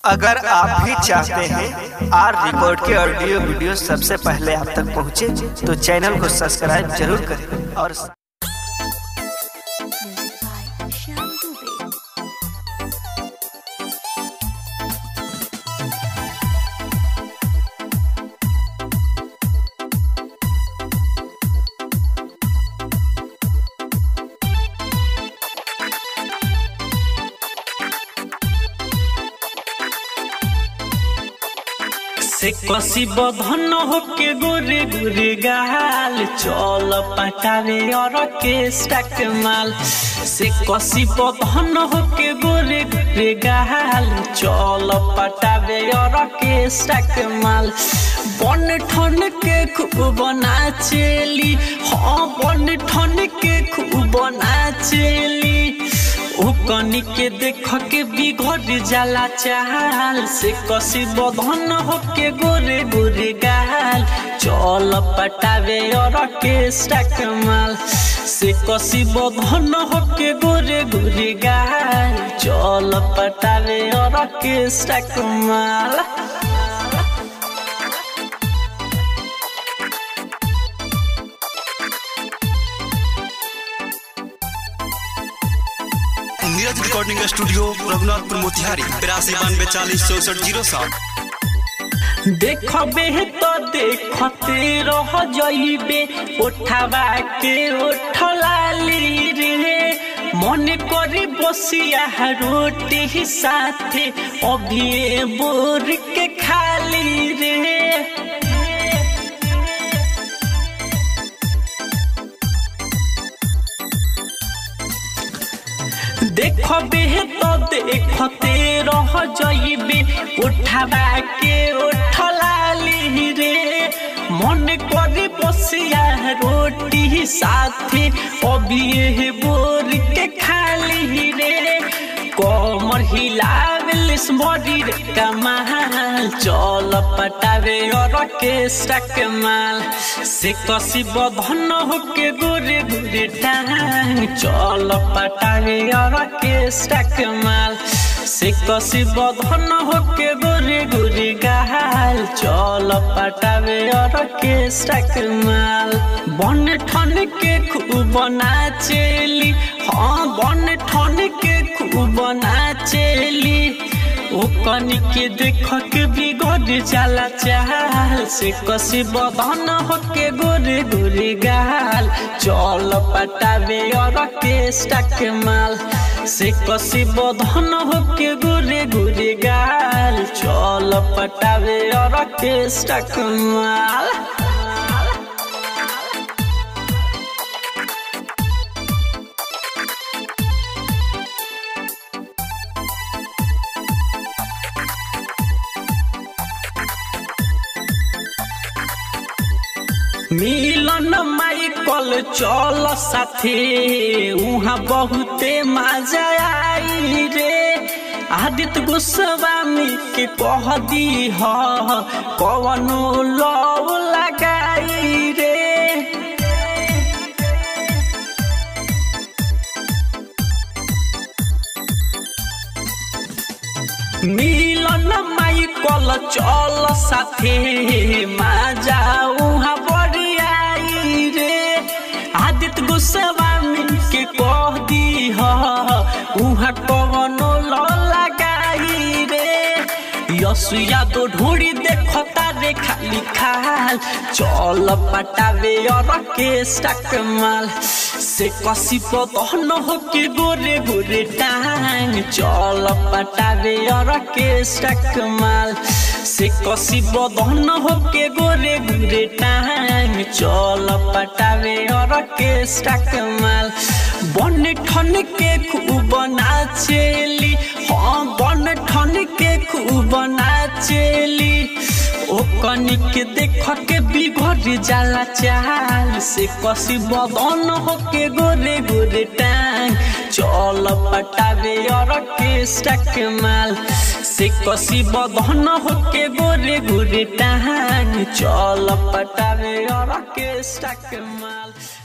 अगर आप भी चाहते हैं आर रिकॉर्ड के ऑडियो वीडियो सबसे पहले आप तक पहुंचे, तो चैनल को सब्सक्राइब जरूर करें और Music by Shyam Dubey. से कसी बधन होके गोरे गोरे गाल चल पटावे और के स्टक माल से कसी बधन होके गोरे गोरे गाल चल पटावे और के स्टक माल बन ठन के खूब नाचेली हाँ बन ठन के खूब नाचेली ओ कनी के देख के बिगड़ जाला चाल से कसी बधन होके गोरे गोरे गाल चल पटावे और के स्टक माल से कसी बधन होके गोरे गोरे गाल चल पटावे और के स्टक माल नीरज रिकॉर्डिंग स्टूडियो रघुनाथपुर मोतिहारी तिरासी बानवे चालीस चौसठ जीरो सात देखबे तो देखते रह जइबे उठावा के उठलाली रे मन करी बसिया रोटी साथे अभी बोर के खाली रे देखबे तो देखते रह जइबे उठावा के उठलाली रे मन करे बसिया रोटी साथे अभी बोर के खाली रे कमर हिलावेल शरीर कमाल चल पटावे और के स्टक माल से कसी बधन होके गोरे गोरे टांग चल पटावे और के स्टक माल से कसी बधन होके गोरे गोरे गाल चल पटावे और के स्टक माल बन ठन के खूब नाचेली हाँ बन ठन के खूब नाचेली ओ कनी के देख के बिगड़ जाला चाल से कसी बदन होके गोरे गोरे गाल चल पटावे और के स्टक माल से कसी बदन होके गोरे गोरे गाल चल पटावे और के स्टक माल मिलन माइकल चल साथे उहाँ बहुते मजा आई रे आदित्य गोस्वामी के कह दी ह कवनो लव लगाई रे मिलन माइकल चल साथे माजा उहाँ बड़ियाई रे आदित्य गोस्वामी के कह दी ह उहाँ कवनो ल लगाई रे यसु यादव ढोड़ी देखता रे खाली खाल चल पटावे और के स्टक माल से कसी पतन हो के गोरे गोरे टांग चल पटावे और के स्टक माल से कसी बदन हो के गोरे गोरे टांग चल पटावे और के स्टक माल बन ठन के खूब नाचेली हाँ बन ठन के खूब नाचेली ओ कनी के देख के बिगड़ जाला चाल से कसी बदन होके गोरे गोरे टांग चल पटावे और के स्टक माल से कसी बदन होके गोरे गोरे टांग चल पटावे और के स्टक माल